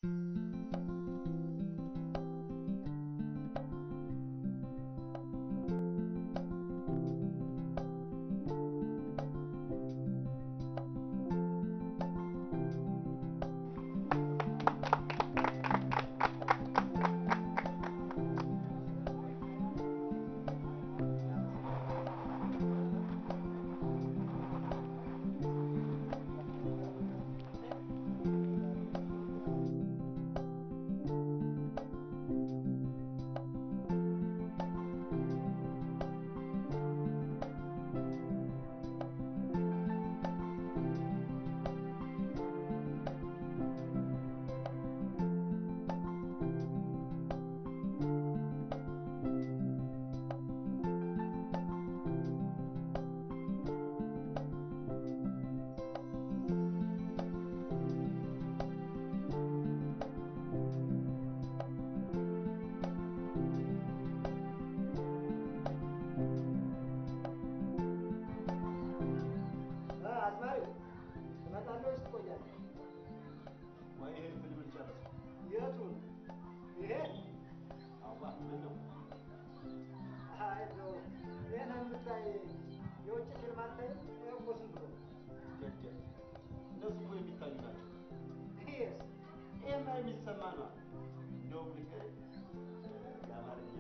አዝማሪው ትመጣለህ ወይስ ትቆያለህ? ወይ ይሄን ፊልም ልጨርስ። የቱን? ይሄ? አዋ ምን ነው አይ እንደው ይሄን የምታይ የውጭ ፊልም አታይም? ይኸው እኮ ዝም ብሎ ገደል እነሱ እኮ የሚታዩ ናቸው። ይሄስ? ይሄማ የሚሰማ ነው። እንደውም ልክ የአማርኛ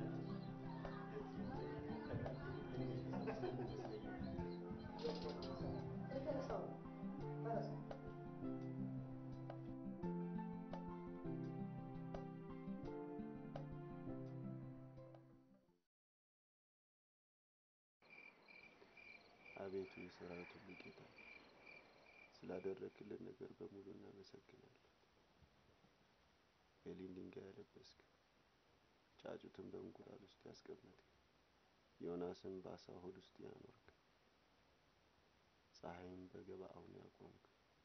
ተነሳው ተነሳ። አቤቱ የሰራዊት ሁሉ ጌታ ስላደረግክልን ነገር በሙሉ እናመሰግናለን። ኤሊን ድንጋይ ያለበስክ፣ ጫጩትን በእንቁላል ውስጥ ያስቀመጥክ፣ ዮናስን በአሳ ሆድ ውስጥ ያኖርክ፣ ፀሐይን በገባዖን ያቆምክ፣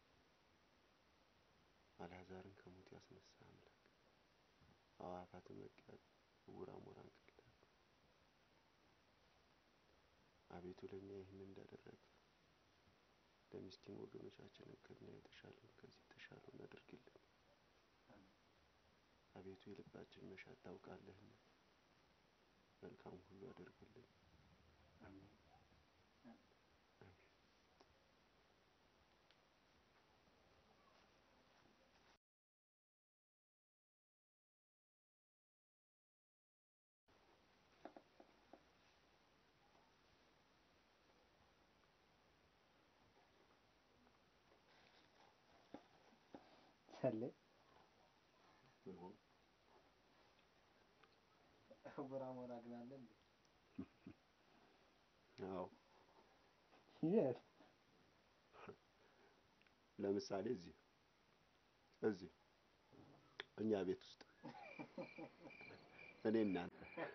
አልዓዛርን ከሞት ያስነሳ አምላክ፣ አዕዋፋትን መቅረጽ፣ ዕውር አሞራን ገደልክ። አቤቱ ለእኛ ይህን እንዳደረግ ለምስኪን ወገኖቻችንም ከኛ የተሻለውን ከዚህ የተሻለውን አድርግልን። አቤቱ የልባችን መሻት ታውቃለህና መልካም ሁሉ አድርግልን። አሜን። ጸልይ። ምን ሆነ? ዕውር አሞራ ግን አለ እንዴ? አዎ የት? ለምሳሌ እዚህ እዚህ እኛ ቤት ውስጥ እኔ እናንተ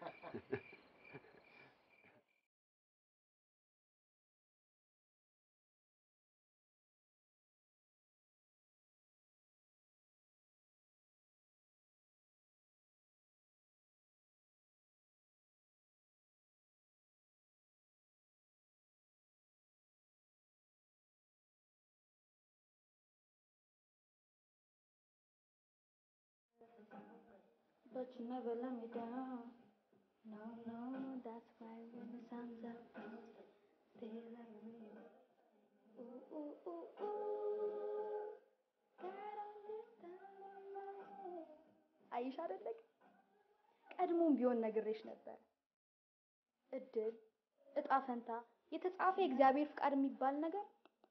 But you never let me down. No, no, that's why when the sun's up, they let me. Ooh, ooh, ooh, ooh. God understand. አይሽ አይደለቅ ቀድሞም ቢሆን ነግሬሽ ነበር። እድል፣ እጣ ፈንታ፣ የተጻፈ የእግዚአብሔር ፍቃድ የሚባል ነገር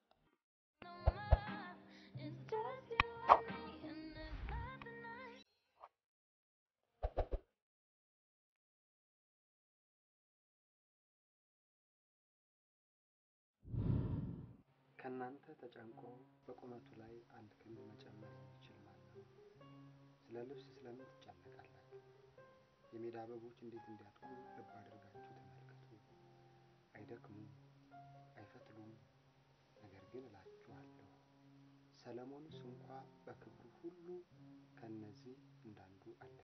ከእናንተ ተጨንቆ በቁመቱ ላይ አንድ ክንድ መጨመር የሚችል ማን ነው? ስለ ልብስ ስለምን ትጨነቃላችሁ? የሜዳ አበቦች እንዴት እንዲያድጉ ልብ አድርጋችሁ ተመልከቱ። አይደክሙም፣ አይፈትሉም። ነገር ግን እላችኋለሁ ሰለሞንስ እንኳ በክብሩ ሁሉ ከእነዚህ እንዳንዱ አልለበሰም።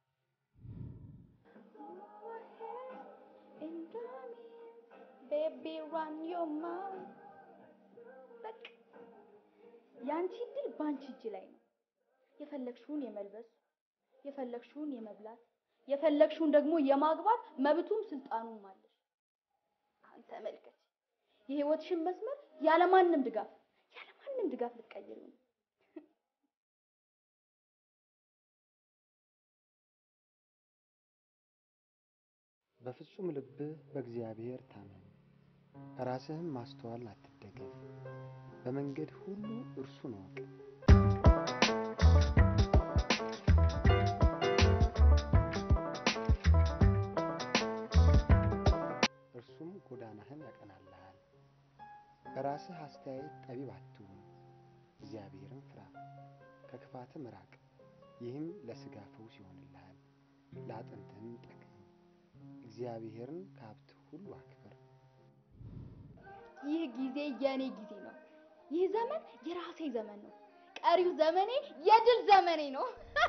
ቤቢ ራን ዮር ማውዝ በቃ ያንቺ እድል ባንቺ እጅ ላይ ነው። የፈለግሽውን የመልበስ የፈለግሽውን የመብላት የፈለግሽውን ደግሞ የማግባት መብቱም ስልጣኑም አለሽ። አሁን ተመልከች፣ የህይወትሽን መስመር ያለማንም ድጋፍ ያለማንም ድጋፍ ልትቀይሪው ነው። በፍጹም ልብህ በእግዚአብሔር ታመን፣ ራስህም ማስተዋል አትደገፍ። በመንገድ ሁሉ እርሱን እወቅ። እርሱም ጎዳናህን ያቀናልሃል። በራስህ አስተያየት ጠቢብ አትሁን፣ እግዚአብሔርን ፍራ፣ ከክፋትም ራቅ። ይህም ለሥጋ ፈውስ ይሆንልሃል፣ ለአጥንትህም ጠግን። እግዚአብሔርን ከሀብት ሁሉ አክብር። ይህ ጊዜ የኔ ጊዜ ነው። ይህ ዘመን የራሴ ዘመን ነው። ቀሪው ዘመኔ የድል ዘመኔ ነው።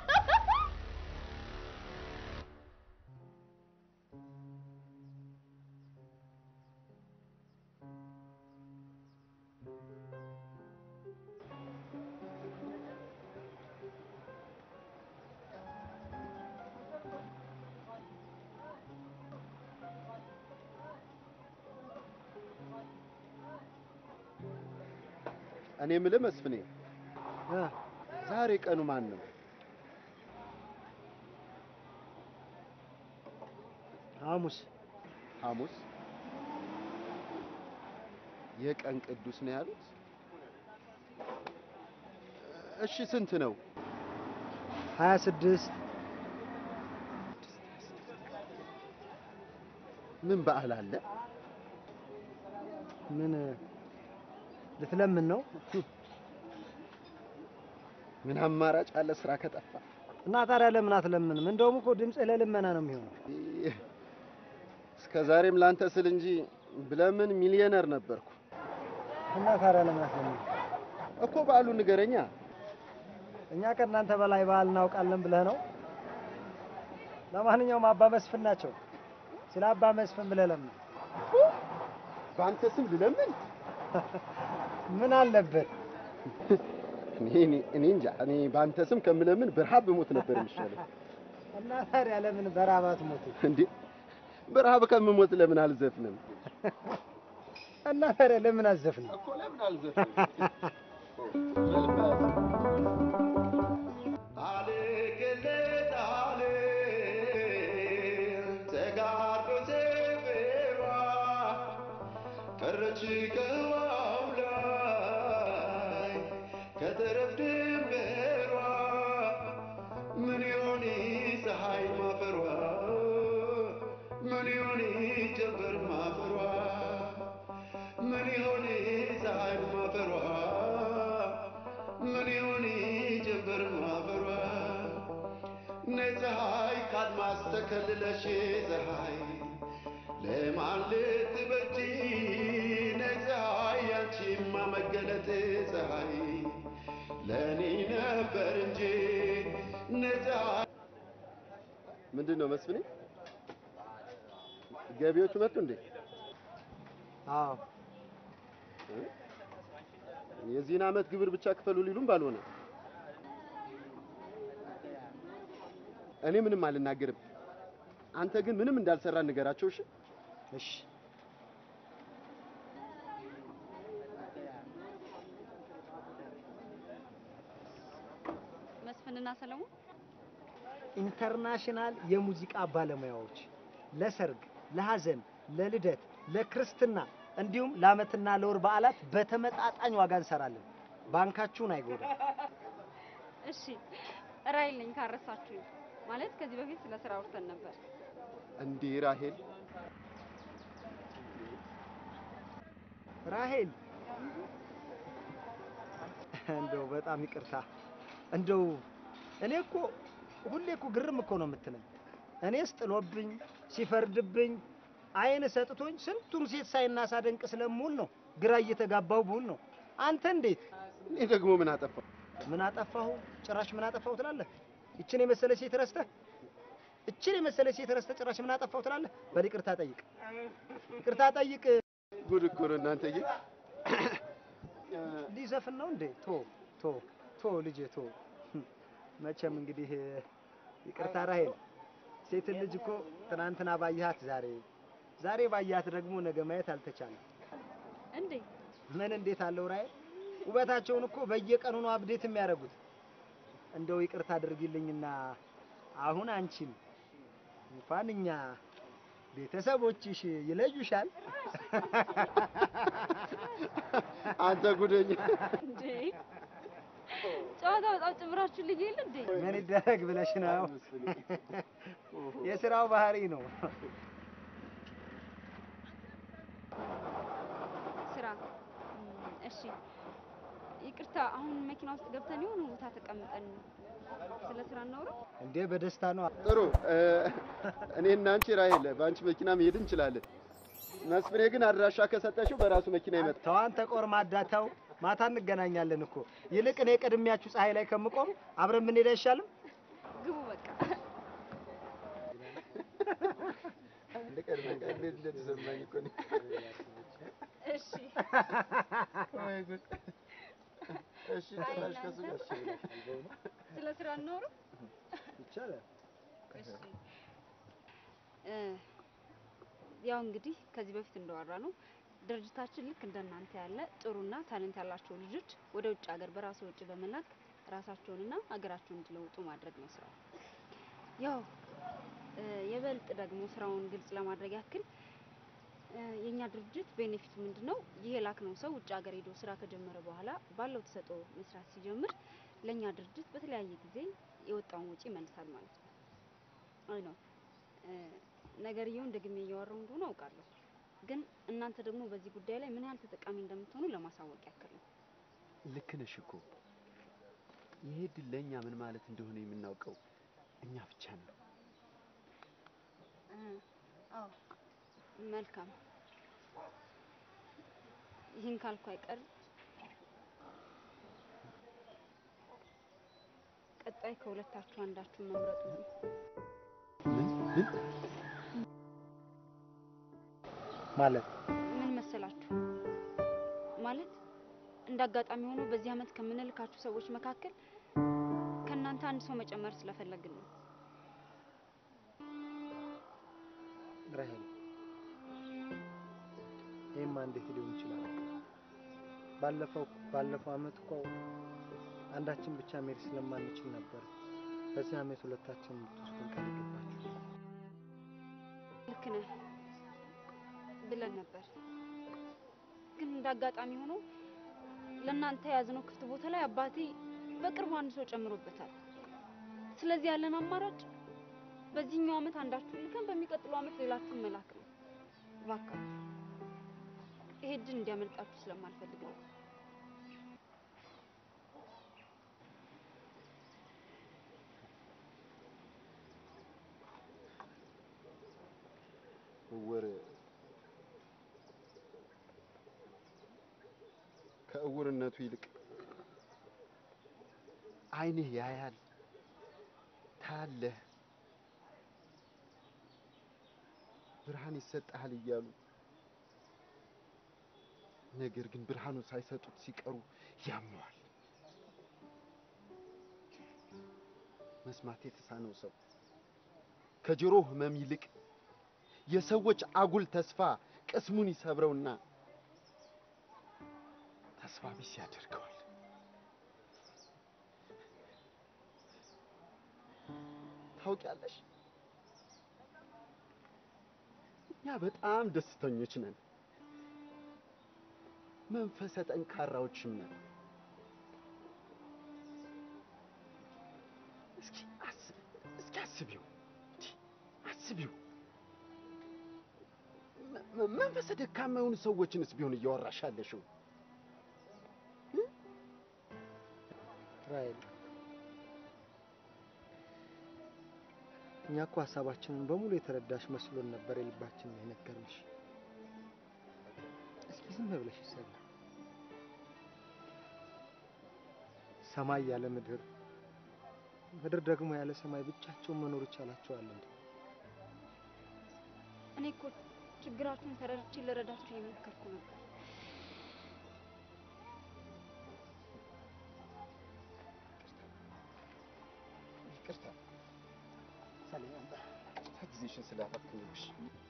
እኔ የምልህ መስፍኔ፣ ዛሬ ቀኑ ማን ነው? ሐሙስ ሐሙስ። የቀን ቅዱስ ነው ያሉት? እሺ ስንት ነው? ሀያ ስድስት ምን በዓል አለ? ምን ልትለምን ነው? ምን አማራጭ አለ ስራ ከጠፋ? እና ታዲያ ለምን አትለምንም? እንደውም እኮ ድምፅህ ለልመና ነው የሚሆነው። እስከ ዛሬም ላንተ ስል እንጂ ብለምን ሚሊዮነር ነበርኩ እና ታዲያ ለምን አትለምንም? እኮ። በዓሉ ንገረኛ። እኛ ከእናንተ በላይ ባህል እናውቃለን ብለህ ነው? ለማንኛውም አባ መስፍን ናቸው። ስለ አባ መስፍን ብለህ ለምን? በአንተ ስም ልለምን? ምን አለበት? እኔ እኔ- እኔ እንጃ። እኔ በአንተ ስም ከምለምን በረሃብ ብሞት ነበር የሚሻለው። እና ታዲያ ለምን በረሃብ አትሞቱ? እንዴ በረሃብ ከምሞት ለምን አልዘፍንም? እና ታዲያ ለምን አዘፍን? እኮ ለምን አልዘፍንም? አልገለጥ አለ ተጋርዶ ሰፈሯ ቀረች ከውሃው ላይ ከተረፍ ድንበሯ ምን ይሆን ፀሐይ ማፈሯ ምን ይሆን ጀንበር ማፈሯ ምን ይሆን ፀሐይ ማፈሯ ምን ይሆን ጀንበር ማፈሯ ነይ ፀሐይ ካድማስ ተከልለሽ ፀሐይ ለማን ልትበጂ ነይ ፀሐይ ያንቺማ መገለጥ ፀሐይ ለእኔ ነበር እንጂ ነይ ፀሐይ ምንድን ነው መስፍኔ? ገቢዎቹ መጡ እንዴ? አዎ የዚህን ዓመት ግብር ብቻ ክፈሉ ሊሉም ባልሆነ እኔ ምንም አልናገርም። አንተ ግን ምንም እንዳልሰራ ንገራቸው። እሺ እሺ መስፍንና ሰለሞን ኢንተርናሽናል የሙዚቃ ባለሙያዎች ለሰርግ፣ ለሐዘን፣ ለልደት፣ ለክርስትና እንዲሁም ለዓመትና ለወር በዓላት በተመጣጣኝ ዋጋ እንሰራለን። ባንካችሁን አይጎዳም። እሺ ራይል ነኝ ካረሳችሁኝ ማለት ከዚህ በፊት ስለ ስራ አውርተን ነበር እንዴ ራሄል፣ ራሄል እንደው በጣም ይቅርታ። እንደው እኔ እኮ ሁሌ እኮ ግርም እኮ ነው የምትለኝ። እኔስ ጥሎብኝ ሲፈርድብኝ አይን ሰጥቶኝ ስንቱን ሴት ሳይና ሳደንቅ ስለምውል ነው ግራ እየተጋባሁ ብውል ነው። አንተ እንዴት እኔ ደግሞ ምን አጠፋው? ምን አጠፋሁ? ጭራሽ ምን አጠፋሁ ትላለህ? ይችን የመሰለ ሴት ረስተህ እችን የመሰለ ሴት ረስተህ ጭራሽ ምን አጠፋሁ ትላለህ? በል ይቅርታ ጠይቅ፣ ይቅርታ ጠይቅ። ጉድ እኮ ነው እናንተዬ። ሊዘፍን ነው እንዴ? ቶ ቶ ቶ ልጄ ቶ መቼም እንግዲህ ይቅርታ ራሄል፣ ሴት ልጅ እኮ ትናንትና ባየሃት ዛሬ ዛሬ ባያት ደግሞ ነገ ማየት አልተቻለም። እንዴ ምን እንዴት አለው ራሄል? ውበታቸውን እኮ በየቀኑ ነው አብዴት የሚያደርጉት። እንደው ይቅርታ አድርጊልኝና አሁን አንቺን እንኳን እኛ ቤተሰቦችሽ ይለዩሻል። አንተ ጉደኛ እንዴ ጨዋታ በጣም ጭምራችሁ ልጅ የለ እንዴ ምን ይደረግ ብለሽ ነው? የስራው ባህሪ ነው። ስራ እም፣ እሺ ይቅርታ አሁን መኪና ውስጥ ገብተን የሆነ ቦታ ተቀምጠን ስለ ስራ እናውራ እንዴ በደስታ ነው። ጥሩ እ፣ እኔና አንቺ ራሄል በአንቺ መኪና መሄድ እንችላለን። መስፍኔ ግን አድራሻ ከሰጠሽው በራሱ መኪና ይመጣል። ተው አንተ ቆርማዳ ተው። ማታ እንገናኛለን እኮ። ይልቅ እኔ ቀድሚያችሁ ፀሐይ ላይ ከምቆም አብረን ብንሄድ አይሻልም? ግቡ በቃ እንዴት እንደተሰማኝ እኮ እኔ። እሺ ወይ ጉድ! እሺ ጭራሽ ከሱ ጋር እሺ ብለሻል። ስለ ስራ እናውራ ይቻላል። እሺ እ፣ ያው እንግዲህ ከዚህ በፊት እንዳወራ ነው ድርጅታችን ልክ እንደናንተ ያለ ጥሩና ታለንት ያላቸው ልጆች ወደ ውጭ ሀገር በራሱ ወጪ በመላክ ራሳቸውንና ሀገራቸውን እንዲለውጡ ማድረግ ነው ስራው። ያው እ፣ የበልጥ ደግሞ ስራውን ግልጽ ለማድረግ ያክል እ፣ የኛ ድርጅት ቤኔፊት ምንድነው? ይህ የላክነው ሰው ውጭ ሀገር ሄዶ ስራ ከጀመረ በኋላ ባለው ተሰጥኦ መስራት ሲጀምር ለኛ ድርጅት በተለያየ ጊዜ የወጣውን ወጪ ይመልሳል ማለት ነው። አይ ነው ነገርየውን ደግሜ እያወራው እንደሆነ አውቃለሁ፣ ግን እናንተ ደግሞ በዚህ ጉዳይ ላይ ምን ያህል ተጠቃሚ እንደምትሆኑ ለማሳወቅ ያክል ነው። ልክ ነሽ እኮ ይሄ ድል ለእኛ ምን ማለት እንደሆነ የምናውቀው እኛ ብቻ ነው። አዎ መልካም። ይህን ካልኩ አይቀር ቀጣይ ከሁለታችሁ አንዳችሁ መምረጡ ነው። ምን ምን ማለት ምን መሰላችሁ? ማለት እንደ አጋጣሚ ሆኖ በዚህ አመት ከምንልካችሁ ሰዎች መካከል ከእናንተ አንድ ሰው መጨመር ስለፈለግን ነው። ራሄል፣ ይህማ እንዴት ሊሆን ይችላል? ባለፈው ባለፈው አመት እኮ አንዳችን ብቻ መሄድ ስለማንችል ነበር በዚህ አመት ሁለታችን የምትወስዱን ቃል የገባችሁ። ልክ ነህ ብለን ነበር፣ ግን እንደ አጋጣሚ ሆኖ ለእናንተ የያዝነው ክፍት ቦታ ላይ አባቴ በቅርቡ አንድ ሰው ጨምሮበታል። ስለዚህ ያለን አማራጭ በዚህኛው አመት አንዳችሁን ልከን በሚቀጥለው አመት ሌላችሁን መላክ ነው። እባካችሁ ይሄ እድል እንዲያመልጣችሁ ስለማልፈልግ ነው። እውር ከእውርነቱ ይልቅ ዓይንህ ያያል፣ ታያለህ፣ ብርሃን ይሰጥሃል እያሉ ነገር ግን ብርሃኑን ሳይሰጡት ሲቀሩ ያመዋል። መስማት የተሳነው ሰው ከጆሮ ህመም ይልቅ የሰዎች አጉል ተስፋ ቅስሙን ይሰብረውና ተስፋ ቢስ ያደርገዋል። ታውቂያለሽ፣ እኛ በጣም ደስተኞች ነን፣ መንፈሰ ጠንካራዎችም ነን። እስኪ አስብ እስኪ አስቢው እንዲ አስቢው መ- መንፈሰ ደካማ የሆኑ ሰዎችንስ ቢሆን እያወራሽ ያለሽው ራሄል እኛ እኮ ሀሳባችንን በሙሉ የተረዳሽ መስሎን ነበር የልባችንን የነገርንሽ። እስኪ ዝም ብለሽ ይሰማ ሰማይ ያለ ምድር፣ ምድር ደግሞ ያለ ሰማይ ብቻቸውን መኖር ይቻላቸዋል እንዴ? እኔ እኮ ችግራችሁን ተረድቼ ልረዳችሁ እየሞከርኩ ነበር። መሰለኝ ነበር። ጊዜሽን ስላፈክንሽ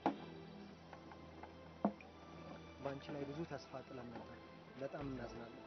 በአንቺ ላይ ብዙ ተስፋ ጥለን ነበር። በጣም እናዝናለን።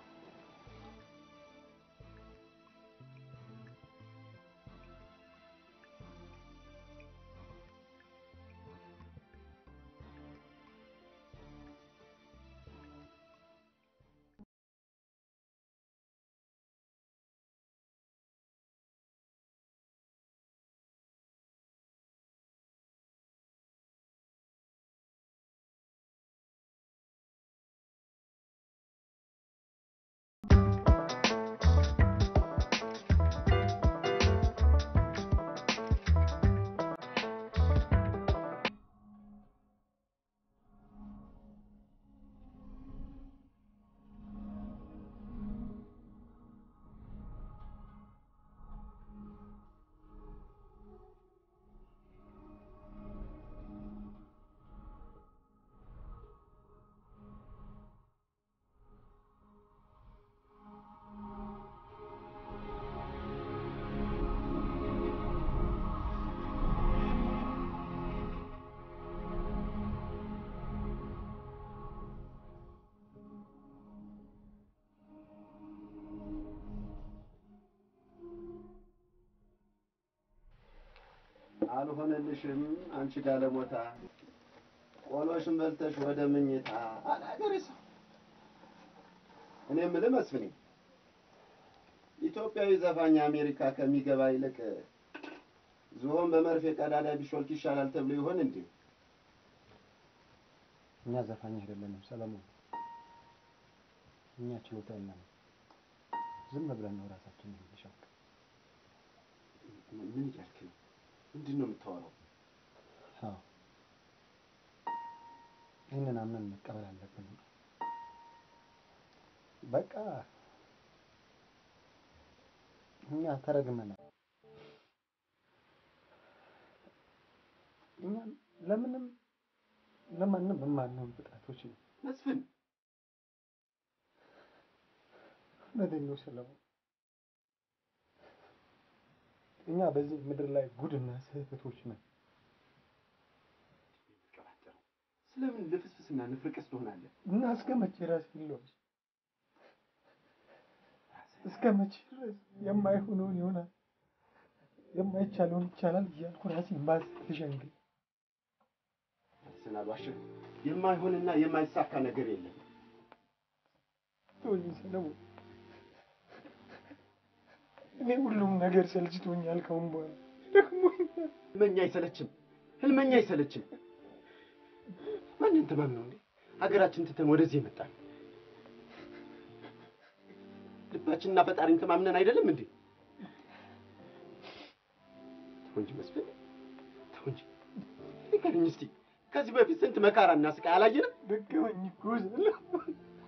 አልሆነልሽም አንቺ ጋለሞታ ቆሎሽን በልተሽ ወደ ምኝታ አለ አገሬ ሰው። እኔ የምልህ መስፍኔ ኢትዮጵያዊ ዘፋኝ አሜሪካ ከሚገባ ይልቅ ዝሆን በመርፌ ቀዳዳ ቢሾልክ ይሻላል ተብሎ ይሆን እንዴ? እኛ ዘፋኝ አይደለንም ሰለሞን። እኛ ችሎታ የለንም። ዝም ብለን ነው ራሳችንን የምንሻው። ምን እያልክ ነው? ምንድን ነው የምታወራው? አዎ ይህንን አምነን መቀበል አለብን። በቃ እኛ ተረግመናል። እኛ ለምንም ለማንም የማንሆን ፍጥረቶች ነው። መስፍን እውነቴን ነው ሰለሞን። እኛ በዚህ ምድር ላይ ጉድና ስህተቶች ነን። የምትቀባጠረው ስለምን ልፍስፍስና ንፍርቅስ ትሆናለህ? እና እስከ መቼ ራስ ይለዋል? እስከ መቼ ድረስ የማይሆነውን ይሆናል የማይቻለውን ይቻላል እያልኩ ራሴን ባዝ ልሸንግል? ራስህን አልዋሽህ። የማይሆንና የማይሳካ ነገር የለም። ተወኝ ሰለሞን፣ እኔ ሁሉም ነገር ሰልችቶኛል። ካሁን በኋላ ደክሞኛል። ህልመኛ አይሰለችም፣ ህልመኛ አይሰለችም። ማንን ትመም ነው እንዴ? ሀገራችን ትተን ወደዚህ የመጣን ልባችንና ፈጣሪን ተማምነን አይደለም እንዴ? ተው እንጂ መስፍን፣ ተው እንጂ ንገረኝ እስቲ ከዚህ በፊት ስንት መከራና ስቃይ አላየንም? ደከመኝ እኮ ሰለሞን።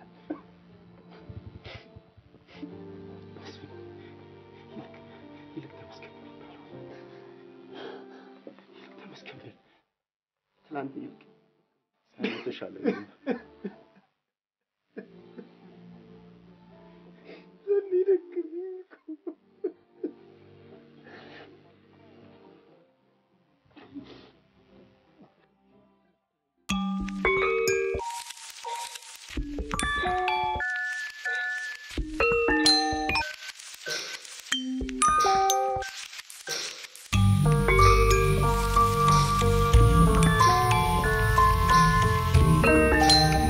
መስፍን፣ ይልቅ ይልቅ ተመስገን በል በለው። ይልቅ ተመስገን በል። ትናንት ይልቅ ዛሬ የተሻለ ነው። ዘኔ ደከመኝ እኮ። Thank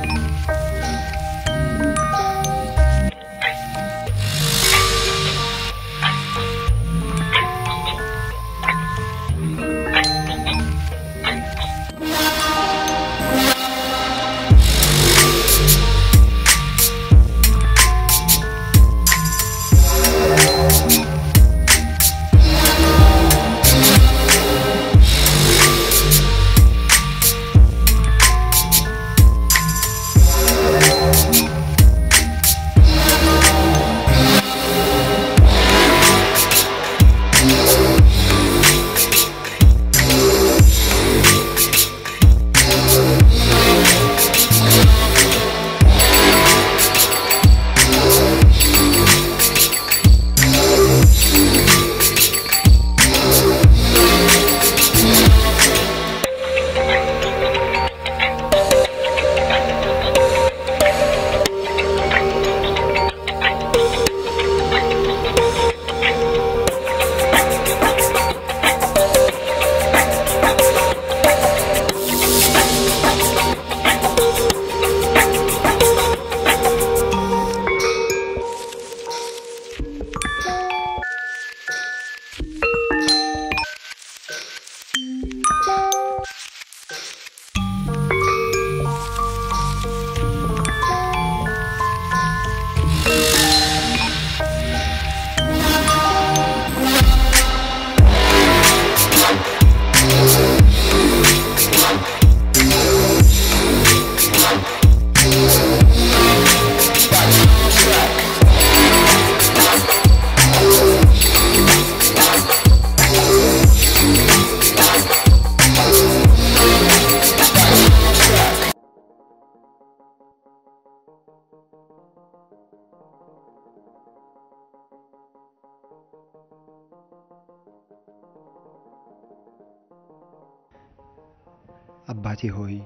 አባቴ ሆይ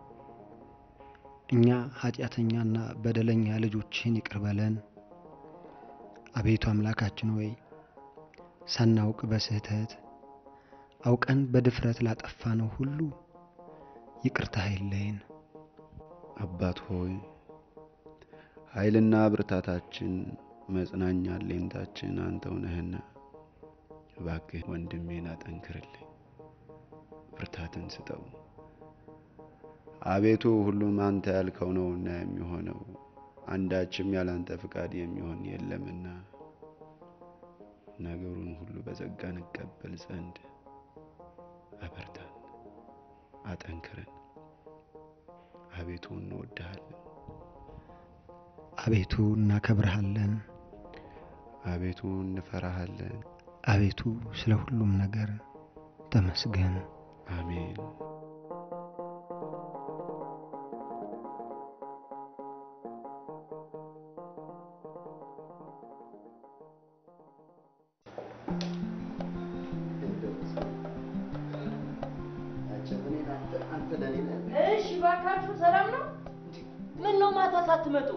እኛ ኃጢአተኛና በደለኛ ልጆችህን ይቅር በለን። አቤቱ አምላካችን ሆይ ሳናውቅ በስህተት አውቀን በድፍረት ላጠፋነው ሁሉ ይቅርታ አይለየን። አባት ሆይ ኃይልና ብርታታችን መጽናኛ ሌንታችን አንተው ነህና እባክህ ወንድሜን አጠንክርልኝ፣ ብርታትን ስጠው። አቤቱ ሁሉም አንተ ያልከው ነውና የሚሆነው አንዳችም ያላንተ ፍቃድ የሚሆን የለምና ነገሩን ሁሉ በጸጋ እንቀበል ዘንድ አበርታን፣ አጠንክረን። አቤቱ እንወድሃለን፣ አቤቱ እናከብርሃለን። አቤቱ እንፈራሃለን። አቤቱ ስለ ሁሉም ነገር ተመስገን። አሜን። አንተ ለኔ ነህ። እሺ ባካችሁ ሰላም ነው? ምን ነው ማታ ሳትመጡ?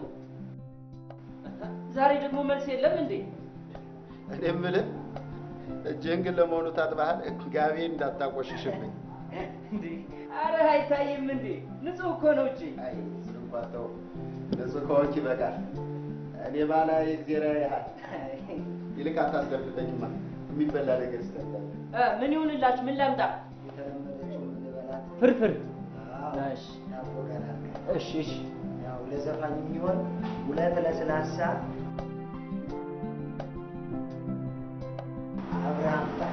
ዛሬ ደግሞ መልስ የለም እንዴ? እኔ የምልህ እጅህን ግን ለመሆኑ ታጥበሃል? ጋቤ እንዳታቆሽሽብኝ። እንዴ አረ አይታይም እንዴ? ንጹህ እኮ ነው እጂ። አይ እሱን እንኳን ተው፣ ንጹህ ከሆንክ ይበቃል። እኔ ባላይ እግዜር ያያል። ይልቅ አታስደብቀኝማ፣ የሚበላ ነገር ይስተላል። እ ምን ይሁንላችሁ? ምን ላምጣ? የተለመደችው የምንበላት ፍርፍር። አዎ፣ እሺ ዳቦ ገና እሺ እሺ። ያው ለዘፋኝ የሚሆን ሁለት ለስላሳ አብርሃም ጣ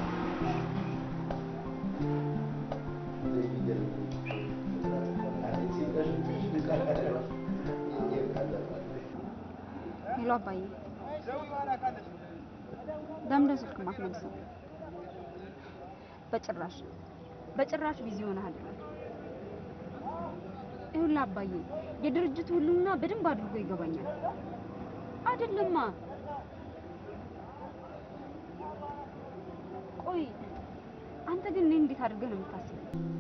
ሄሎ አባዬ፣ ለምንድን ስልክ ማትመልሰው? በጭራሽ በጭራሽ ቢዚ ሆነህ አይደለም። ይኸውልህ አባዬ፣ የድርጅቱ ሁሉና በደንብ አድርጎ ይገባኛል። አይደለማ። ቆይ አንተ ግን እኔ እንዴት አድርገህ ነው የምታስበው?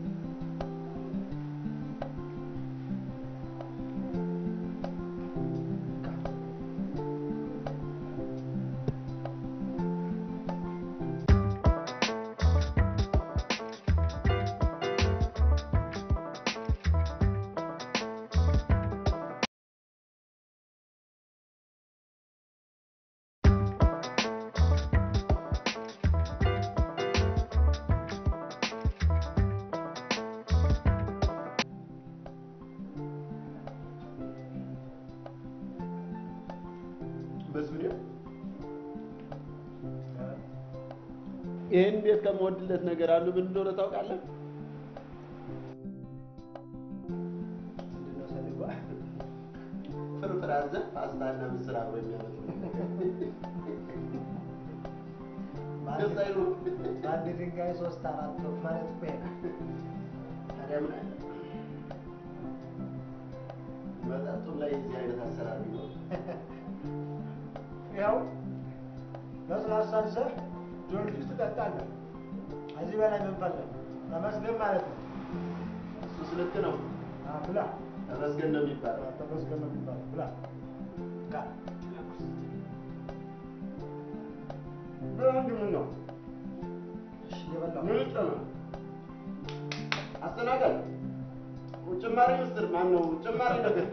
መስፍኔ ይህን ቤት ከምወድለት ነገር አንዱ ምን እንደሆነ ታውቃለህ? ምንድነው ሰሊጓ? ፍርፍር አዘህ ፓስታና ምስር አብሮ የሚያመጡ ደስ አይሉም? በአንድ ድንጋይ ሶስት አራት ወፍ ማለት እኮ ይሄ ነው። ታዲያ ምን አለ? መጠጡም ላይ የዚህ አይነት አሰራር ቢኖር ያው ለስላሳ ይዘህ ጊዮርጊስ ትጠጣለህ። ከዚህ በላይ ምን ፈለግ? ተመስገን ማለት ነው። እሱስ ልክ ነው። አ፣ ብላ ተመስገን ነው የሚባለው። ተመስገን ነው የሚባለው። ብላ ጋ በአንድ ምን ነው እሺ፣ እየበላሁ ምን ጨመር? አስተናጋጅ ጭማሪ ምስር ማን ነው? ጭማሪ ነገር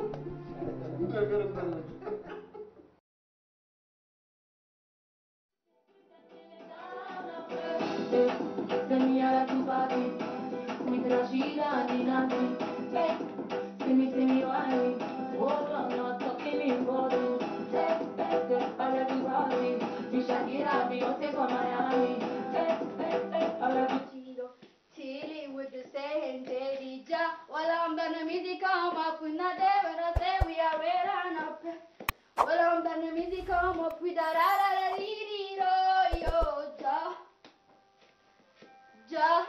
ነገር እንዳለች Rashida Ninati. Hey, see me, see me, why me? Hold on, not talking me body. Hey, hey, hey, all everybody. Be Shakira, Beyonce from Miami. Hey, hey, hey, all everybody. Chilling with the same Daddy Ja. While I'm done the music come up, we not there when I say we are red and up. Well, I'm done the music come up with a ra ra ra dee dee do yo ja. Ja.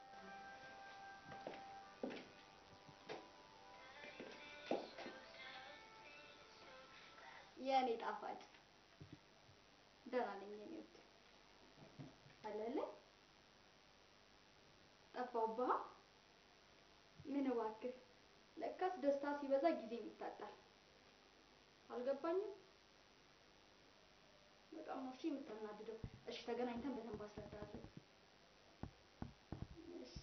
የኔ ጣፋጭ ደህና ነኝ የኔ ውድ አለለ ጠፋሁብህ ምን እባክህ ለካስ ደስታ ሲበዛ ጊዜ ይታጣል አልገባኝም በጣም ነው እሺ የምታናድደው እሺ ተገናኝተን በደንብ አስረዳለሁ እሺ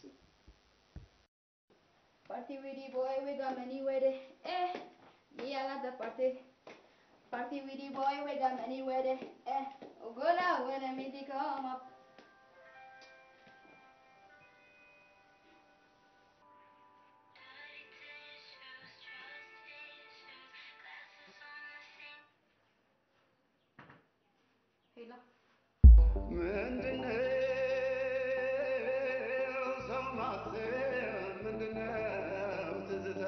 Party with the boy, we got many with it. Eh, me, I got the party. Party with the boy, we got many with it. Eh, oh, go now when the music come up. ሄሎ ምንድነው ሰው ማሰብ? ምንድነው ትዝታ?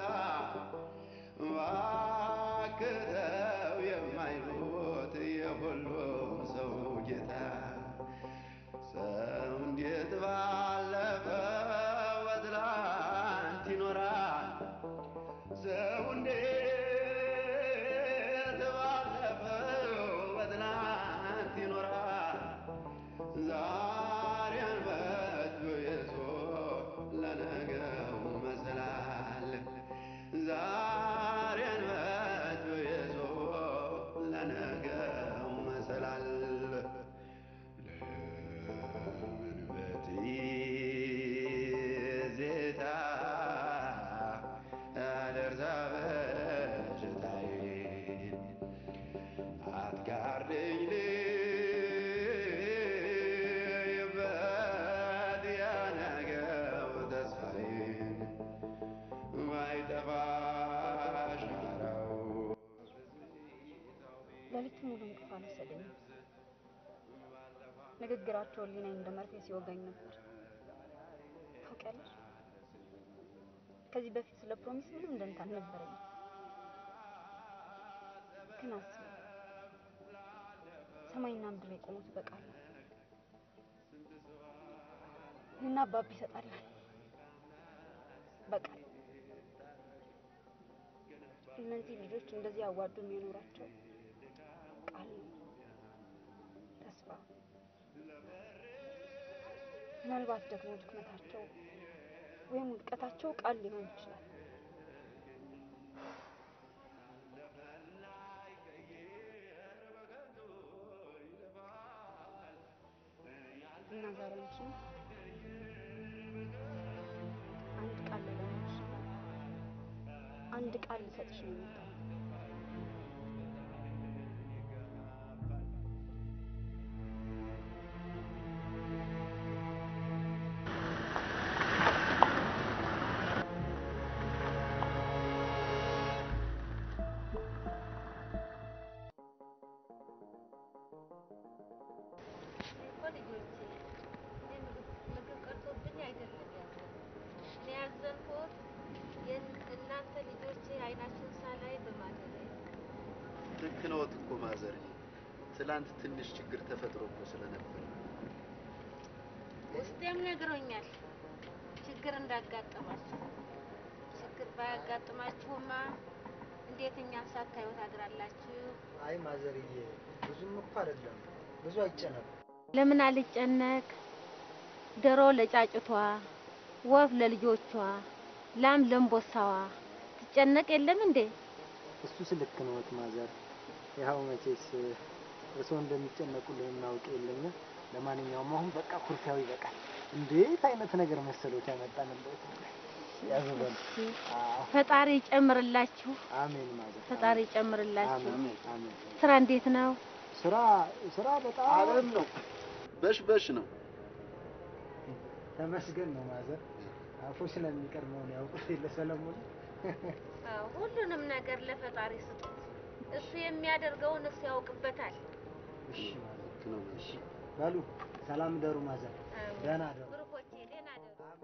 እባክህ ተው የማይሞት የሁሉም ሰው ጌታ ሰው እንዴት ባለፈው በትላንት ይኖራል? ሰው እንዴት ባለፈው በትላንት ይኖራል? ዛሬን በእጁ ይዞ ለነገው መሰላል ዛሬን በእጁ ይዞ ለነገው መሰላል ለምን በትዝታ አልርሳ በሽታዬን አትጋርደኝ ልይበት የነገው ተስፋዬን ባይጠፋ ሻራው ሌሊት ሙሉ እንቅልፍ አልወሰደኝም። ንግግራቸው ህሊናዬን እንደ መርፌ ሲወጋኝ ነበር። ታውቂያለሽ፣ ከዚህ በፊት ስለ ፕሮሚስ ምንም ደንታ አልነበረኝም። ግን አስቢ፣ ሰማይና ምድር የቆሙት በቃል ነው። እና አባቢ ይሰጣላል በቃል እነዚህ ልጆች እንደዚህ አዋዱ የሚኖራቸው ቃል ነው፣ ተስፋ። ምናልባት ደግሞ ድክመታቸው ወይም ውድቀታቸው ቃል ሊሆን ይችላል። እና ዛሬ አንቺን አንድ ቃል ልለምንሽ አንድ ቃል ልሰጥሽ ነው የመጣሁት። እኮ ልጆቼ እኔ ምግብ ምግብ ቀርቶብኝ አይደለም ያዘንኩት። እኔ ያዘንኩት የን- እናንተ ልጆቼ አይናችሁን ሳላይ በማደሬ ልክ ነዎት እኮ ማዘር። ትላንት ትንሽ ችግር ተፈጥሮ እኮ ስለነበር ውስጤም ነግሮኛል ችግር እንዳጋጠማችሁ። ችግር ባያጋጥማችሁማ እንዴት እኛን ሳታዩ ታድራላችሁ? አይ ማዘርዬ፣ ብዙም እኮ አይደለም፣ ብዙ አይጨነቁ። ለምን አልጨነቅ? ዶሮ ለጫጭቷ፣ ወፍ ለልጆቿ፣ ላም ለእንቦሳዋ ትጨነቅ የለም እንዴ? እሱስ ልክ ነዎት ማዘር። ያው መቼስ እርስዎ እንደሚጨነቁልን እናውቅ የለኛ። ለማንኛውም አሁን በቃ ኩርፊያው ይበቃል። እንዴት አይነት ነገር መሰሎት ያመጣንበት። ያዙበል። ፈጣሪ ይጨምርላችሁ፣ አሜን ማዘር። ፈጣሪ ይጨምርላችሁ። አሜን አሜን። ስራ እንዴት ነው? ስራ ስራ በጣም አለም ነው፣ በሽ በሽ ነው። ተመስገን ነው ማዘር። አፉ ስለሚቀድመውን ያውቁት የለ ሰለሞን። አዎ፣ ሁሉንም ነገር ለፈጣሪ ስጡት። እሱ የሚያደርገውን እሱ ያውቅበታል። እሺ ማዘር፣ እሺ በሉ ሰላም ደሩ ማዘር፣ አዎ። ደህና ደሩ። ብሩኮቼ ደህና ደሩ።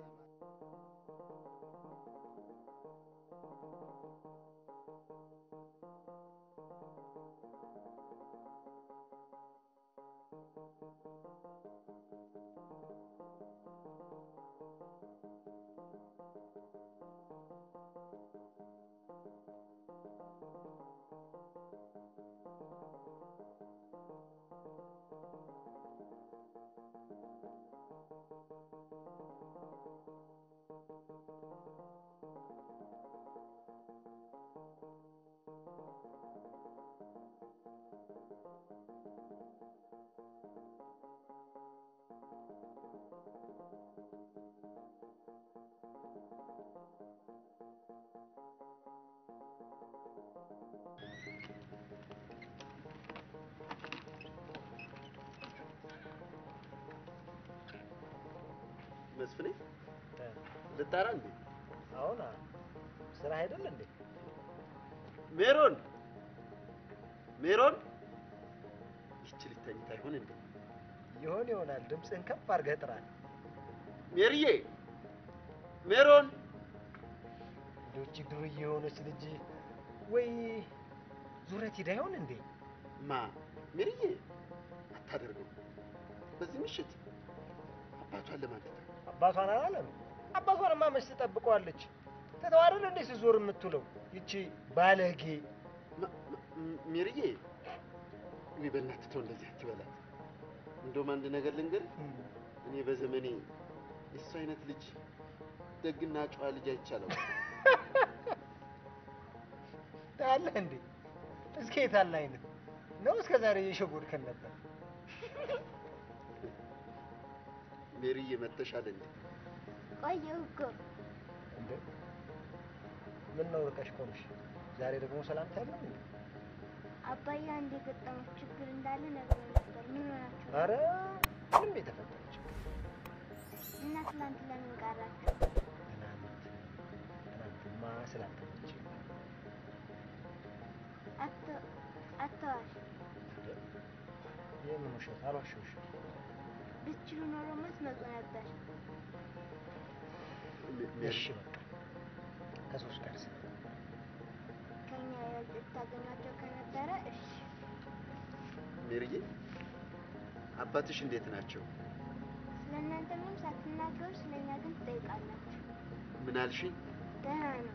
መስፍኔ ልጣራ እንዴ? አሁን ስራ አይደል እንዴ? ሜሮን ሜሮን፣ ይቺ ልጅ ተኝታ ይሆን እንዴ? ይሆን ይሆናል። ድምፅህን ከፍ አድርገህ ጥራል። ሜሪዬ፣ ሜሮን፣ ልጅ ዱርዬ የሆነች ልጅ ወይ ዙረት ሂዳ ይሆን እንዴ? ማ ሜሪዬ፣ አታደርገው። በዚህ ምሽት አባቷን ለማለት አባቷን አላለም። አባቷንማ መች ትጠብቀዋለች? ትተው አይደል እንዴ ስትዞር የምትውለው ይቺ ባለጌ። ሜሪዬ፣ እኔ በእናትህ ተው እንደዚህ አትበላት። እንደውም አንድ ነገር ልንገርህ፣ እኔ በዘመኔ የእሱ አይነት ልጅ ደግና ጨዋ ልጅ አይቻለው። ታያለህ እንዴ? እስከ የት አለ አይነት ነው? እስከ ዛሬ እየሸጎድከን ነበር። ሜሪዬ መተሻል እንዴ? ቆየሁ እኮ እንዴ ምን ነው ርቀሽ ቆምሽ? ዛሬ ደግሞ ሰላምታ ያለው እንዴ? አባዬ አንድ የገጠመው ችግር እንዳለ ነግሮኝ ነበር። ምን ሆናችሁ? አረ ምንም የተፈጠረ ችግር እና ትናንት ለምን ቀራችሁ? ትናንት ትናንትማ ስላልተመቸኝ አተ- አተዋሽ የምን ውሸት? አልዋሸሁሽም። ብትችሉ ኖሮማ ትመጡ ነበር። እሺ በቃ ከሶስት ጋር ስለ ከኛ የበለጠ ታገኟቸው ከነበረ እሺ። ሜሪዬ፣ አባትሽ እንዴት ናቸው? ስለ እናንተ ምንም ሳትናገሩ ስለ እኛ ግን ትጠይቃላችሁ። ምን አልሽኝ? ደህና ነው።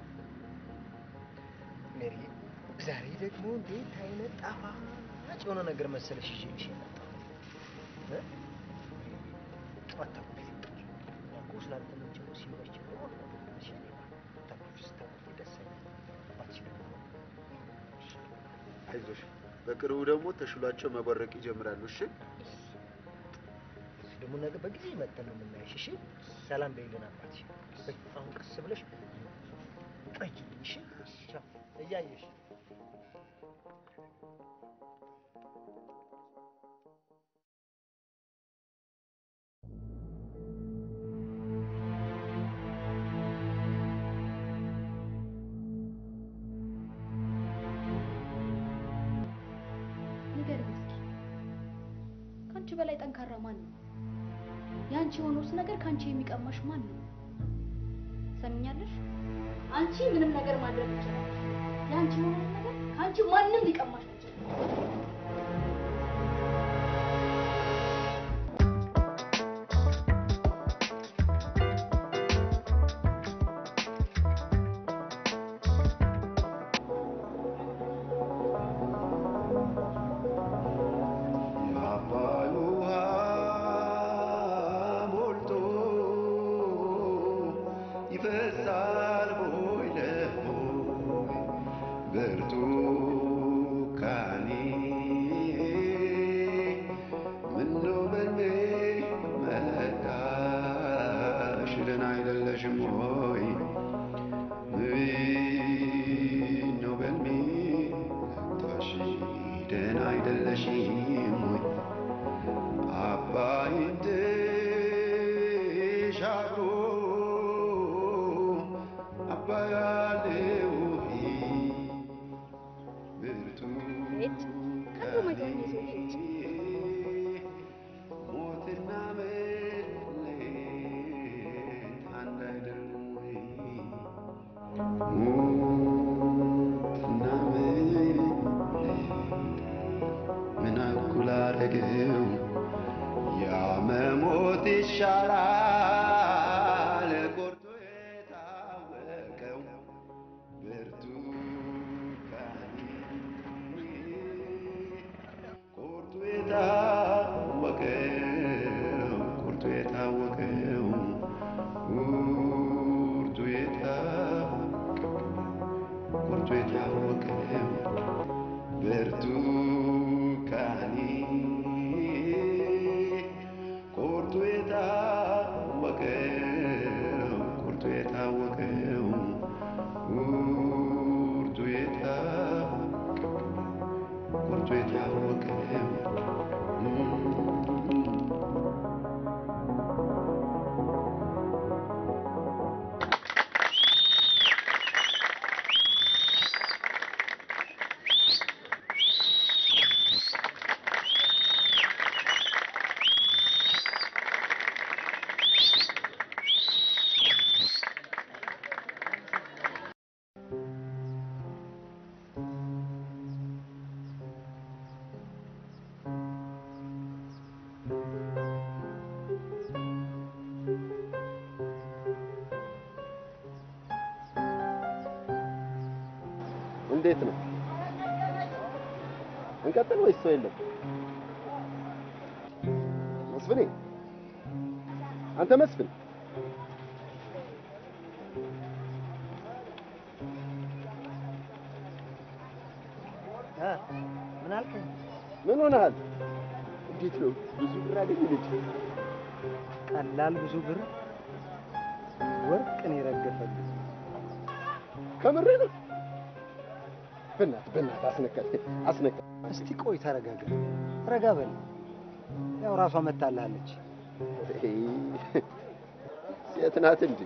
ሜሪ ዛሬ ደግሞ እንዴት አይነት ጣፋጭ የሆነ ነገር መሰለሽ ይዤልሽ የመጣሁት እ? አታኩርፊ። ያው ስላልተመቸው ነው ሲመች ነው እሺ አታኩርፊ። ስታኩርፊ ደስ አይልም። አባትሽ ደግሞ አይዞሽ፣ በቅርቡ ደግሞ ተሽሏቸው መቦረቅ ይጀምራሉ። እሺ እሱ ደግሞ ነገ በጊዜ መጥተን ነው የምናይሽ። እሺ ሰላም በይልን አባትሽ። በይ አሁን ቀስ ብለሽ ጠይቂኝ። እሺ ቻው። እያየሽ ንገሪኝ እስኪ ከአንቺ በላይ ጠንካራ ማን ነው? የአንቺ የሆነውስ ነገር ከአንቺ የሚቀማሽ ማን ነው? ሰምኛለሽ? አንቺ ምንም ነገር ማድረግ ትችላለሽ። የአንቺ የሆነውን ነገር ከአንቺ ማንም ሊቀማሽ አይችልም። የአባይ ውሃ ሞልቶ ይፈሳል ቦይ ለቦይ ብርቱካኔ ምነው በልቤ መጣሽ ደህና አይደለሽም ሆይ ምነው በልቤ መጣሽ ደህና አይደለሽም ሆይ አባይን ተሻግሮ ይሻላል ቆርጦ የታወቀው ብርቱካኔ ቆርጦ የታወቀው ቆርጦ የታወቀው ቁርጡ የታወቀው ቁርጡ የታወቀው ብርቱካኔ ቁርጡ የታወቀው ቁርጡ የታወቀው ቁርጡ የታወቀው ቁርጡ የታወቀው እንዴት ነው? እንቀጥል ወይስ ሰው የለም? መስፍኔ፣ አንተ መስፍን፣ እ ምን አልከኝ? ምን ሆነሃል? እንዴት ነው? ብዙ ብር አገኘ ልጅ? ቀላል ብዙ ብር ወርቅን የረገፈልኝ ከምሬ ነው? በእናትህ በእናትህ አስነካት አስነካት። እስቲ ቆይ ተረጋጋ፣ ረጋ በል። ያው ራሷ መታልሃለች። ሴት ናት እንጂ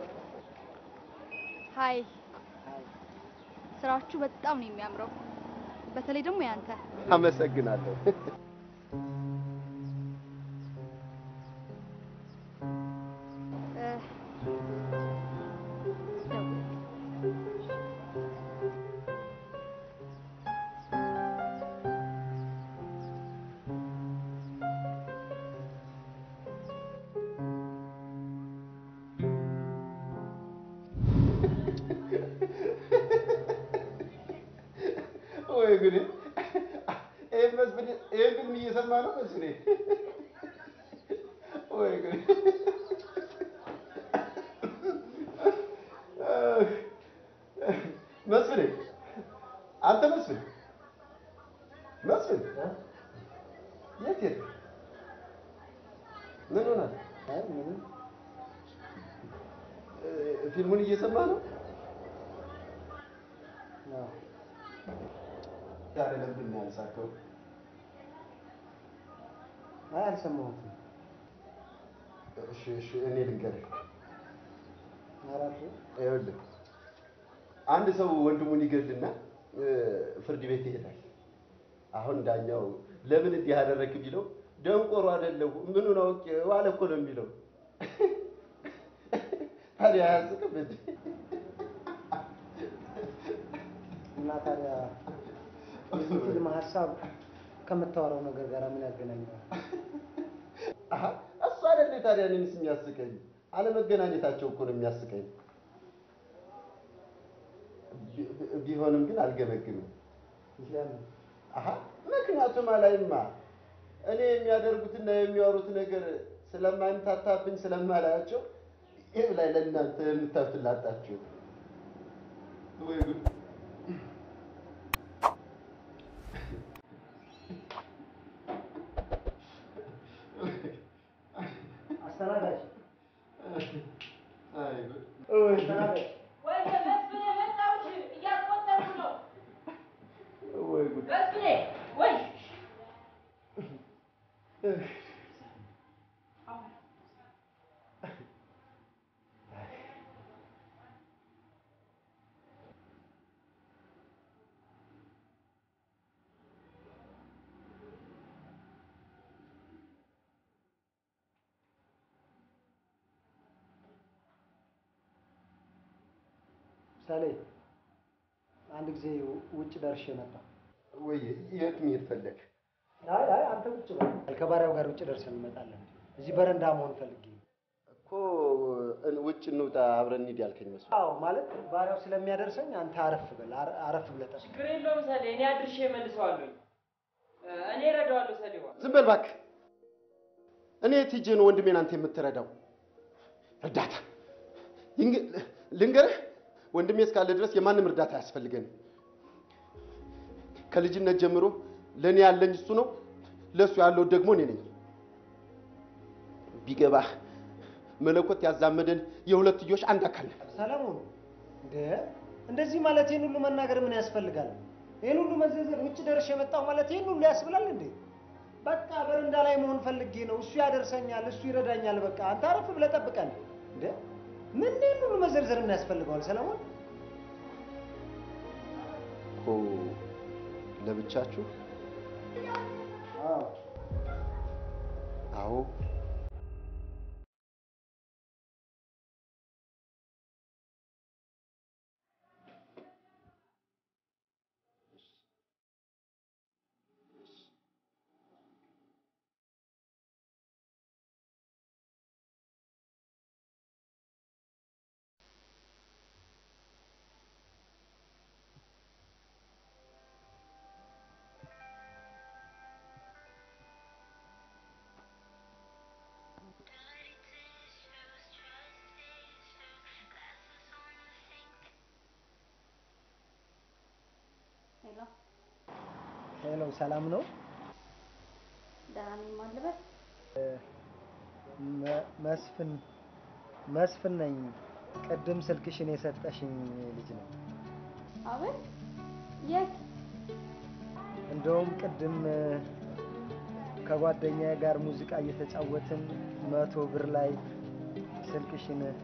ሀይ ስራችሁ በጣም ነው የሚያምረው። በተለይ ደግሞ ያንተ አመሰግናለሁ። እ፣ ደውል። ወይ ጉዴ! ይሄን መስፍን ይሄን ፊልም እየሰማ ነው መስፍኔ? ወይ ጉዴ! መስፍኔ አንተ መስፍን መስፍን የት የት ምን ሆናል? አይ ምንም እ፣ ፊልሙን እየሰማ ነው? አዎ። ዛሬ ለምንድን ነው ያልሳከው? አይ አልሰማሁትም። እሺ እሺ፣ እኔ ልንገርህ። አራቱ ይኸውልህ አንድ ሰው ወንድሙን ይገድልና እ፣ ፍርድ ቤት ይሄዳል። አሁን ዳኛው ለምን እንዲህ ያደረግ ቢለው ደንቆሮ አይደለሁ ምኑን አውቄ ዋለ እኮ ነው የሚለው። ታዲያ አያስቅም እንዴ? እና ታዲያ የዚህ ፊልም ሀሳብ ከምታወራው ነገር ጋር ምን ያገናኘዋል? አሀ፣ እሱ አይደለ ታዲያ እኔንስ የሚያስቀኝ አለመገናኘታቸው እኮ ነው የሚያስቀኝ። ቢ- ቢ- ቢሆንም ግን አልገመግምም። ለምን? አሀ ምክንያቱም አላይማ እኔ የሚያደርጉትና የሚያወሩት ነገር ስለማይምታታብኝ ስለማላያቸው ይህ ላይ ለእናንተ የምታፍላጣችሁ ወይ ጉድ! አስተናጋጅ አይ ጉድ! አስተናጋጅ ወይ መስፍኔ መጣሁሽ፣ እያስቆጠርኩ ነው። ወይ ጉድ! መስፍኔ ወይ ምሳሌ አንድ ጊዜ ውጭ ደርሼ መጣ። ወይ የት መሄድ ፈለግ? አይ አይ አንተ ውጭ በል። ከባሪያው ጋር ውጭ ደርሰን እንመጣለን። እዚህ በረንዳ መሆን ፈልጌ ነው። እኮ እ- ውጭ እንውጣ አብረን እንሂድ ያልከኝ መስሎኝ። አዎ ማለት ባሪያው ስለሚያደርሰኝ አንተ አረፍ በል አረ- አረፍ ብለህ ጠብቅ። ችግር የለውም ሰሌ፣ እኔ አድርሼ እመልሰዋለሁ። እኔ እረዳዋለሁ ሰሌዋ። ዝም በል እባክህ። እኔ የት ሄጄ ነው ወንድሜን አንተ የምትረዳው? እርዳታ ይንግ- ልንገርህ፣ ወንድሜ እስካለ ድረስ የማንም እርዳታ አያስፈልገንም። ከልጅነት ጀምሮ ለእኔ ያለኝ እሱ ነው፣ ለእሱ ያለው ደግሞ እኔ ነኝ። ቢገባህ መለኮት ያዛመደን የሁለትዮሽ አንድ አካል ነን። ሰለሞን እንደ እንደዚህ ማለት ይህን ሁሉ መናገር ምን ያስፈልጋል? ይህን ሁሉ መዘዘር ውጭ ደርሼ የመጣሁ ማለት ይህን ሁሉ ያስብላል እንዴ? በቃ በረንዳ ላይ መሆን ፈልጌ ነው። እሱ ያደርሰኛል፣ እሱ ይረዳኛል። በቃ አንተ አረፍ ብለህ ጠብቀን። እንደ ምን ይህን ሁሉ መዘርዘር ምን ያስፈልገዋል ሰለሞን? እኮ ለብቻችሁ? አዎ ሄሎ፣ ሄሎ፣ ሰላም ነው? ደህና ነኝ ማልበል መ- መስፍን መስፍን ነኝ። ቅድም ስልክሽን የሰጠሽኝ ልጅ ነው። አቤት፣ የት? እንደውም ቅድም እ፣ ከጓደኛዬ ጋር ሙዚቃ እየተጫወትን መቶ ብር ላይ ስልክሽን እ፣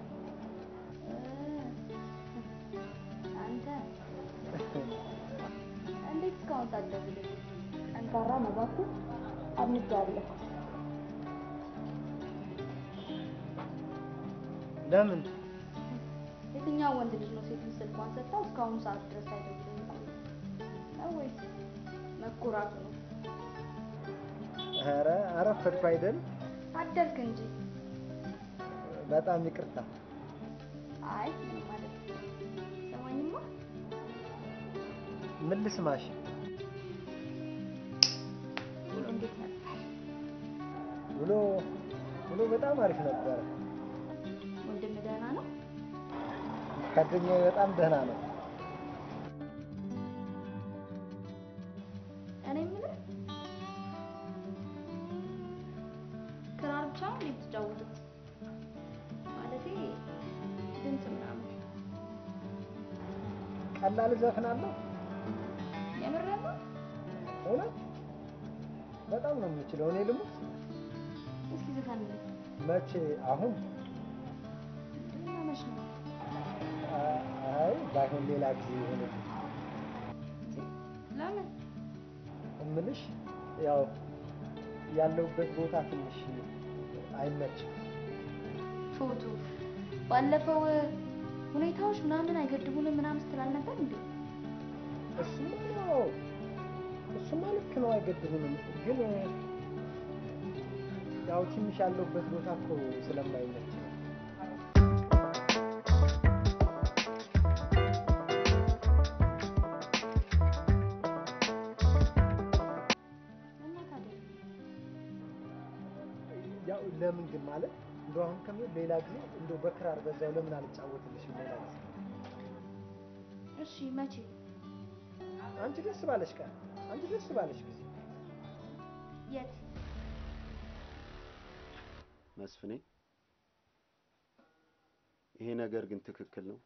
አንተ እንዴት እስካሁን ሳትደውልልኝ? ጠንካራ ነው እባክህ፣ አድንቄሃለሁ። ለምን የትኛው ወንድ ልጅ ነው ሴትን ስልኳን ሰጥታው እስካሁን ሰዓት ድረስ አይደውልም የቆየው? ነው ወይስ መኩራቱ ነው? ኧረ አረፈድኩ አይደል? አደርክ እንጂ። በጣም ይቅርታ። አይ ምንም ማለት ሰማኝማ። ምን ልስማሽ? ውሎ እንዴት ነበር? ውሎ ውሎ በጣም አሪፍ ነበረ። ወንድም ደህና ነው? ጓደኛዬ በጣም ደህና ነው። እኔ የምልህ ክራር ብቻ ነው እንዴ የምትጫወቱት? ማለቴ ድምፅ ምናምን ቀላል እዘፍናለሁ። የምርህን ነው? እውነት በጣም ነው የምችለው። እኔ ልሙት እስኪ ዝፈንልኝ። መቼ? አሁን? እና መች ነው? አ- አይ ባይሆን ሌላ ጊዜ ይሆን ለምን? እምልሽ ያው ያለሁበት ቦታ ትንሽ አይመችም። ፎቶ ባለፈው ሁኔታዎች ምናምን አይገድቡንም ምናምን ስትል አልነበር እንዴ? እሱማ ነው እሱማ ልክ ነው፣ አይገድቡንም። ግን ያው ትንሽ ያለሁበት ቦታ እኮ ስለማይመች ነው። እና ታዲያ ያው ለምን ግን ማለት እንደው አሁን ከሚሆን ሌላ ጊዜ እንደው በክራር በዛው ለምን አልጫወትልሽም? ሌላ ጊዜ እሺ፣ መቼ? አንቺ ደስ ባለሽ ቀን፣ አንቺ ደስ ባለሽ ጊዜ የት? መስፍኔ፣ ይሄ ነገር ግን ትክክል ነው?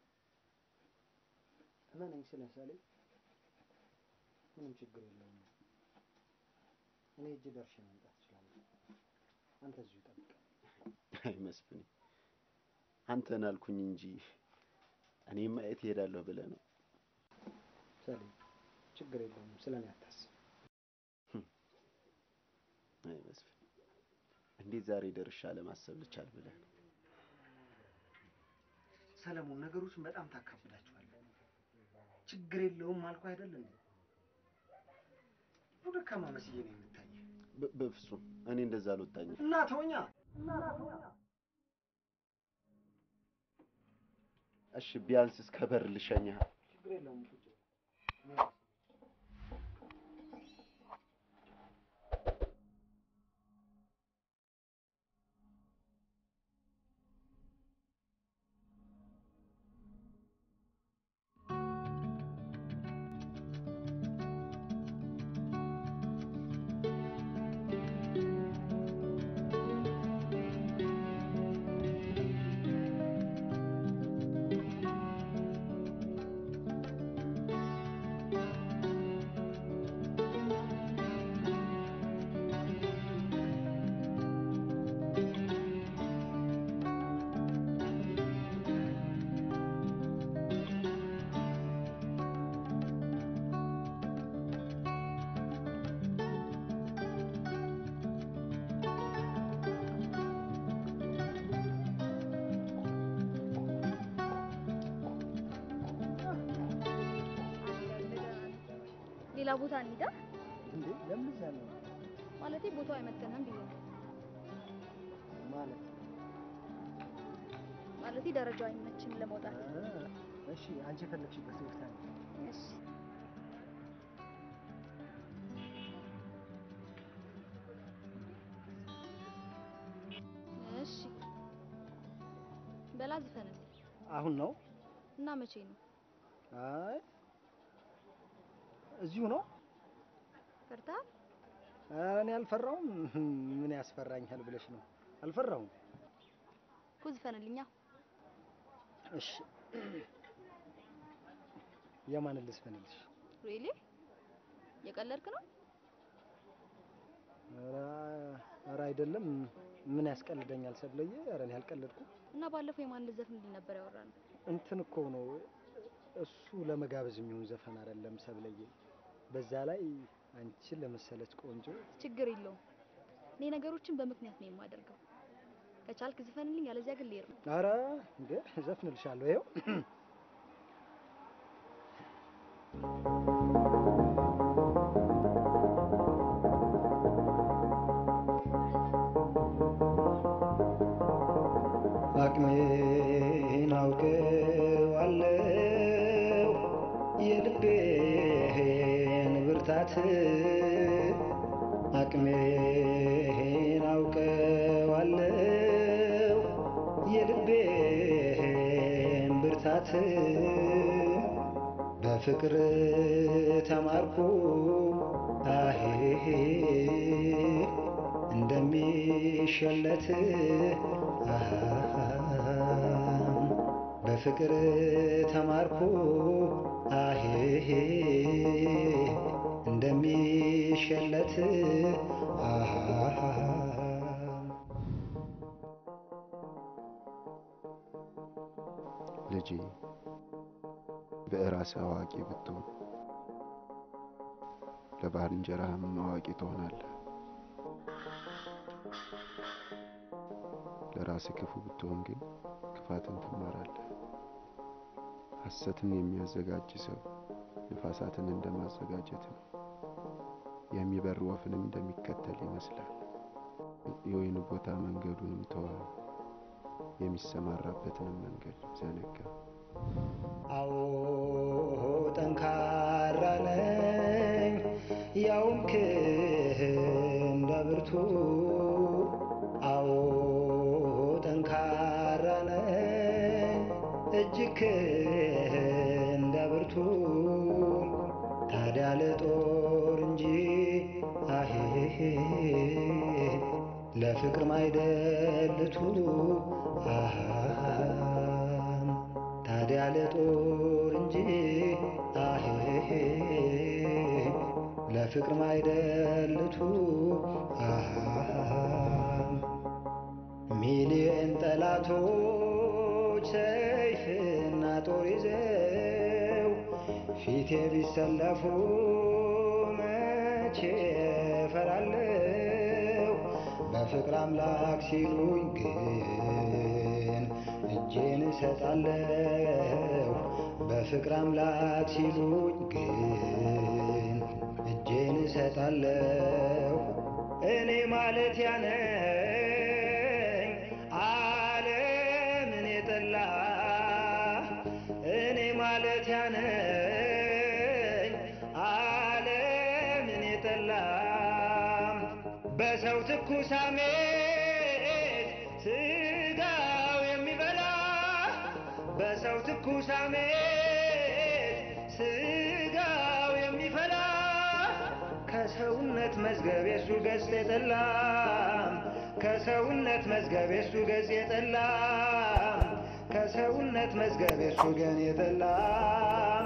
እመነኝ ስለሰሌ ምንም ችግር የለውም። እኔ እጅ ደርሼ መምጣት እችላለሁ። አንተ እዚሁ ጠብቅ። አይ መስፍኔ፣ አንተን አልኩኝ እንጂ እኔ ማየት እሄዳለሁ ብለህ ነው። ሰሌ ችግር የለውም። ስለ እኔ አታስብ። አይ መስፍን፣ እንዴት ዛሬ ደርሻ ለማሰብ ልቻል ብለህ ነው? ሰለሞን ነገሮችን በጣም ታካብዳቸዋለህ። ችግር የለውም አልኩ አይደል እንዴ? ደካማ መስዬ ነው የምታየው። በ- በፍጹም እኔ እንደዛ አልወጣኝም። እና ተወኛ እሺ ቢያንስ እስከ በር ልሸኝህ። ችግር የለውም ቁጭ ሌላ ቦታ እንሂዳ እንዴ ለምን እዛ ነው ማለቴ ቦታው አይመጥንም ብዬ ነው። ማለት ማለቴ ደረጃው አይመችም ለመውጣት። አ፣ እሺ አንቺ የፈለግሽበት ቦታ ነው እሺ እሺ በላ ዝፈንልኝ አሁን ነው እና መቼ ነው? አይ እዚሁ ነው ፈርተሃል? ኧረ እኔ አልፈራውም ምን ያስፈራኛል ብለሽ ነው አልፈራውም እኮ ዝፈንልኛ። እሺ የማንን ልስፈንልሽ ሪሊ የቀለድክ ነው? ኧረ ኧረ አይደለም ምን ያስቀልደኛል ሰብለዬ ኧረ እኔ አልቀለድኩም እና ባለፈው የማን ልዘፍንልኝ ነበር ያወራነው? እንትን እኮ ነው እሱ ለመጋበዝ የሚሆን ዘፈን አይደለም ሰብለዬ በዛ ላይ አንቺን ለመሰለች ቆንጆ ችግር የለውም። እኔ ነገሮችን በምክንያት ነው የማደርገው። ከቻልክ ዝፈንልኝ፣ ያለዚያ ግን ልሄድ ነው። ኧረ እንዴ ዘፍንልሻለሁ ይኸው አቅሜን አውቀዋለሁ የልቤን ብርታት አቅሜን አውቀዋለሁ የልቤን ብርታት በፍቅር ተማርኩ አሄ እንደሚሸለት አሃ በፍቅር ተማርኩ አሄ እንደሚሸለት አሃ ልጄ በራስህ አዋቂ ብትሆን ለባልንጀራህም አዋቂ ትሆናለህ። ለራስህ ክፉ ብትሆን ግን ክፋትን ትማራለህ። ሐሰትን የሚያዘጋጅ ሰው ንፋሳትን እንደማዘጋጀት ነው። የሚበር ወፍንም እንደሚከተል ይመስላል። የወይን ቦታ መንገዱንም ተወ፣ የሚሰማራበትንም መንገድ ዘነጋ። አዎ ጠንካራ ነኝ ያውም እንደ ብርቱ አዎ ጠንካራ ነኝ እጅግ እንደ ብርቱ ታዲያ ለጦር እንጂ አሄ ለፍቅር ማይደልቱ አሃ ታዲያ ለጦር እንጂ አሄ ለፍቅር ማይደልቱ አሃ ሚሊየን ጠላቶች ሰይፍና ጦር ይዘው ፊቴ ቢሰለፉ መቼ ፈራለሁ በፍቅር አምላክ ሲሉኝ ግን እጄን እሰጣለሁ በፍቅር አምላክ ሲሉኝ ግን እጄን እሰጣለሁ እኔ ማለት ያነው ያነኝ ዓለምን የጠላም በሰው ትኩስ ሐሜት ስጋው የሚበላ በሰው ትኩስ ሐሜት ስጋው የሚፈላ ከሰውነት መዝገብ የሱ ገጽ የጠላም ከሰውነት መዝገብ የሱ ገጽ የጠላም ከሰውነት መዝገብ የሱ ገን የጠላም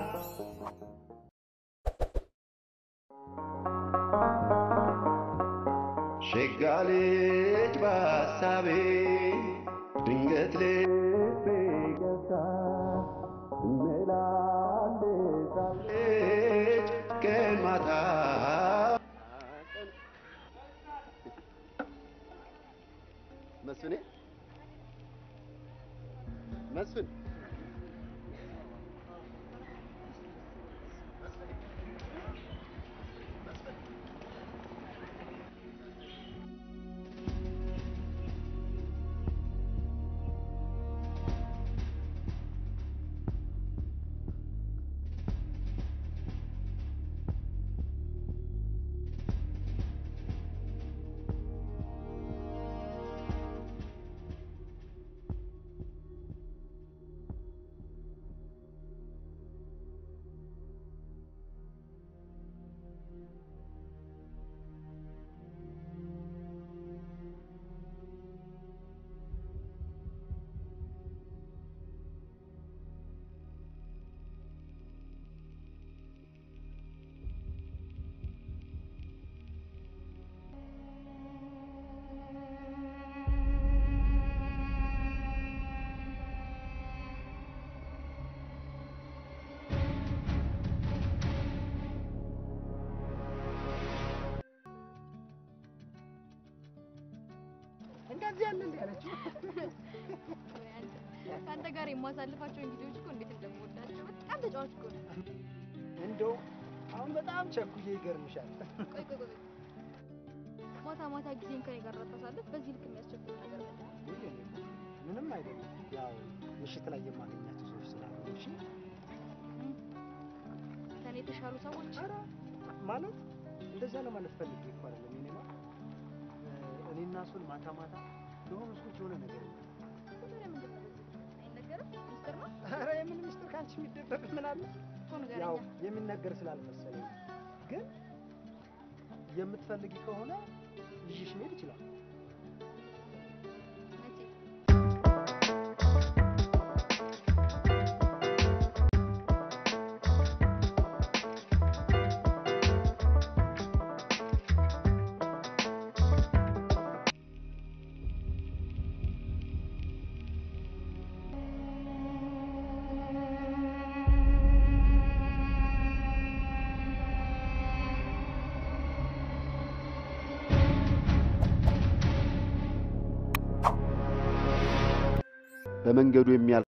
ሸጋ ልጅ በሀሳቤ ድንገት ልቤ ገብታ ትመላለሳለች ቀን ማታ መስፍኔ መስፍን እንደዚህ ያለ እንዲ ያለችው ከአንተ ጋር የማሳልፋቸውን ጊዜዎች እኮ እንዴት እንደምወዳቸው በጣም ተጫዋች እኮ ነው። እንደው አሁን በጣም ቸኩዬ ይገርምሻል። ቆይ ቆይ ቆይ ማታ ማታ ጊዜን ከኔ ጋር ታሳልፍ በዚህ ልክ የሚያስቸግር ነገር ምንድን ነው? ውይ እኔ ምንም አይደለም። ያው ምሽት ላይ የማገኛቸው ሰዎች ስላሉ እሺ። ከኔ የተሻሉ ሰዎች ኧረ ማለት እንደዛ ለማለት ፈልጌ እኮ አይደለም። እኔማ እኔና እሱን ማታ ማታ የሆኑ ሰዎች የሆነ ነገር ነው። ታዲያ ምንድን ነው በዚህ? አይነገርም? ሚስጥር ነው ኧረ የምን ምስጢር ከአንቺ የሚደበቅ ምን አለ? እኮ ያው ንገረኛ። የሚነገር ስላልመሰለኝ ግን የምትፈልጊ ከሆነ ይዤሽ መሄድ ይችላል። መቼ? በመንገዱ የሚያልፍ